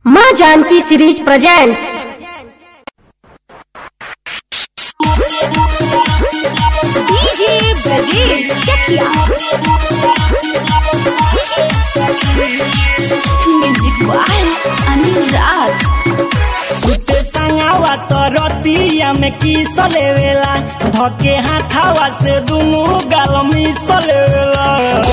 माँ Janaki series presents DJ Brajesh Chakiya music by Anil Raj सुते संगावा तो रतिया में किस लेवेला धके हाथावा से दुनु गाल मिस लेवेला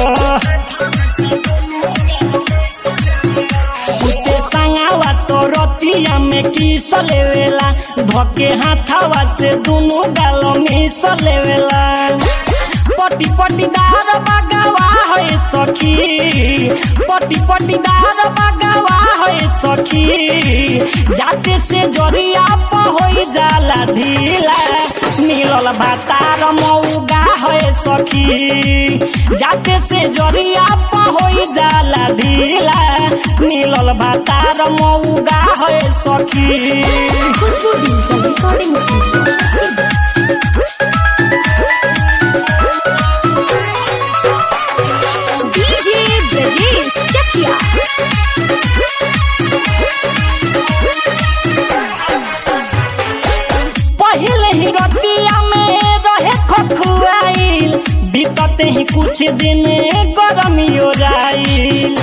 सुते संगावा तो रतिया में किस लेवेला धके हाथावा से दुनु गाल मिस लेवेला पटी पटी दार बगावा है सखी पटी पटी दार बगावा है सखी जाते से जरिया पहोई जाला ढीला मिलल भातार मौगा है सखी जाते से जरिया पहोई जाला ढीला मिलल भातार मौगा है सखी Khushboo digital recording studio DJ Brajesh Chakiya पहले ही रतिया में रहे खखुआइल बीतते ही कुछ दिन गरमी ओराइल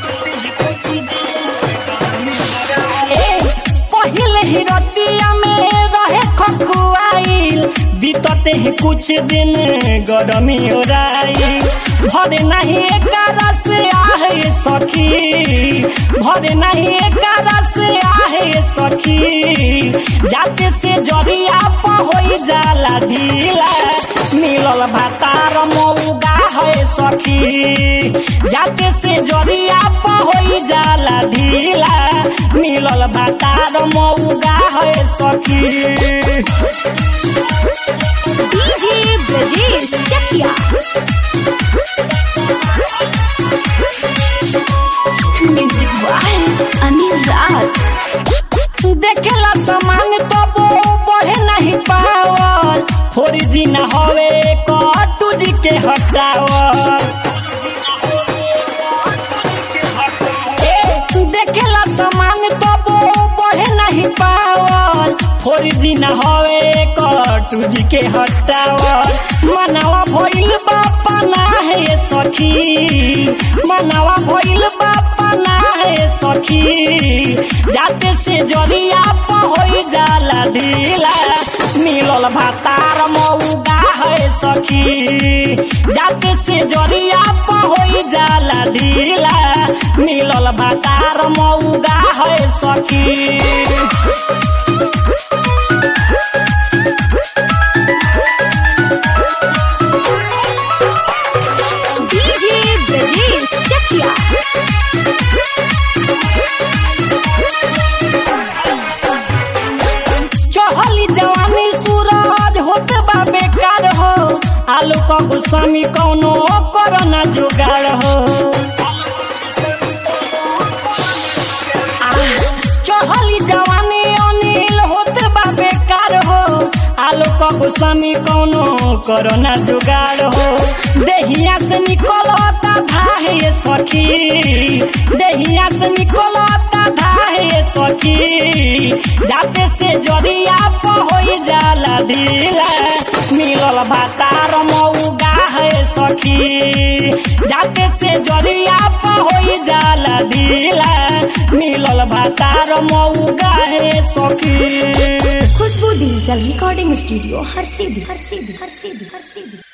ए, पहले ही रतिया में रहे खखुआइल बीतते ही कुछ दिन गरमी ओराइल भरे नहीं एक रस आहे सखी भरे नहीं एक रस आहे सखी जाते से जरिया पहोई जाला ढीला मिलल भातार मौगा है सखी जाते से जरिया पहोई जाला ढीला मिलल भातार मौगा है सखी DJ Brajesh Chakiya music by Anil Raj देखेला सामान तो वो बढ़े नहीं पावल फोर जी न हवे कटू जी के हटावल ए, देखेला सामान तो वो बढ़े नहीं पावल फोर जी न हवे कटू जी के हटावल मनावा भइल बापा ना है सखी मनावा भइल बापा ना है सखी जाते से जरिया पहोई जाला ढीला मिलल भातार मौगा है सखी जाते से जरिया पहोई जाला ढीला मिलल भातार मौगा है सखी डीजे ब्रजेश चकिया चहली जवानी सूरज होते बा बेकार हो आलू का गुस्वामी कौनो करना जुगाड़ हो चहली जवानी अनिल होते बा बेकार हो आलू का गुस्वामी कौनो करना जुगाड़ हो देहिया से निकलता धाहे सखी देहिया से निकलता धाहे सखी जाते से जरिया पहोई जाला ढीला मिलल भातार मौगा है सखी जाते से जरिया पहोई जाला ढीला मिलल भातार मौगा है सखी खुशबू डिजिटल रिकॉर्डिंग स्टूडियो हर सीधी हर सीधी हर सीधी हर सीधी